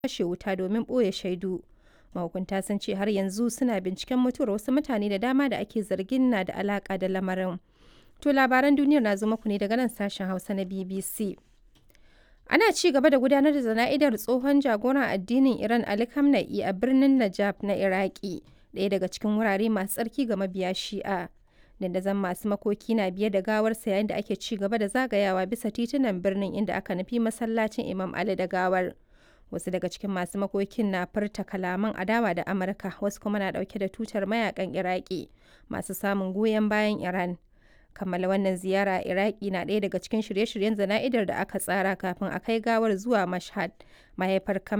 kashe wuta domin ɓoye shaidu. Mahukunta sun ce har yanzu suna binciken mutuwar wasu mutane da dama da ake zargin na da alaƙa da lamarin. To labaran duniyar na zo muku ne daga nan sashen Hausa na BBC. Ana ci gaba da gudanar da zana'idar tsohon jagoran addinin Iran Ali Khamenei a birnin Najaf na Iraki, ɗaya daga cikin wurare masu tsarki ga mabiya Shi'a. Dandazon masu makoki na biye da gawarsa yayin da ake ci gaba da zagayawa bisa titunan birnin inda aka nufi masallacin Imam Ali da gawar. Wasu daga cikin masu makokin na furta kalaman adawa da Amurka, wasu kuma na ɗauke da tutar mayakan Iraki masu samun goyon bayan Iran. kammala wannan ziyara a iraki na ɗaya daga cikin shirye-shiryen zana'idar da aka tsara kafin a kai gawar zuwa mashhad mahaifar